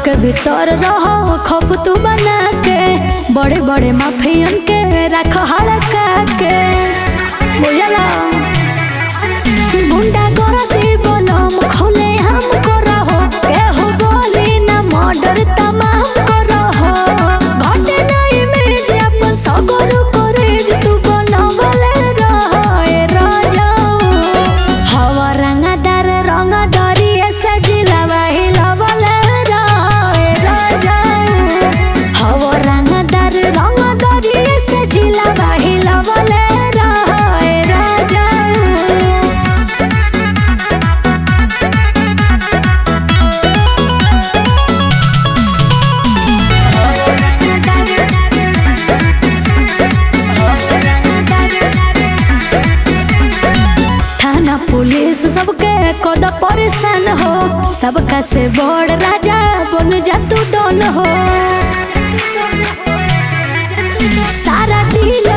के भीतर रहो खौफ तू बना के बड़े बड़े माफियन के रख हड़का के बुझला गुंडा गर्दी बोलम खोले हम करहो केहू बोली ना मर्डर तमाम करहो घटे नहीं इमेज अपन सगर करेज तू बनवले रहे राजा हवा रंगदार रंगदारी सजिलवा हिलवले रहे राजा हवा रंगदार रंगदारी सजिलवा हिलवले रहे राजा थाना पुलिस सबके कद परेशान हो सबका से बड़ राजा बन जा तू डन हो सारा दिल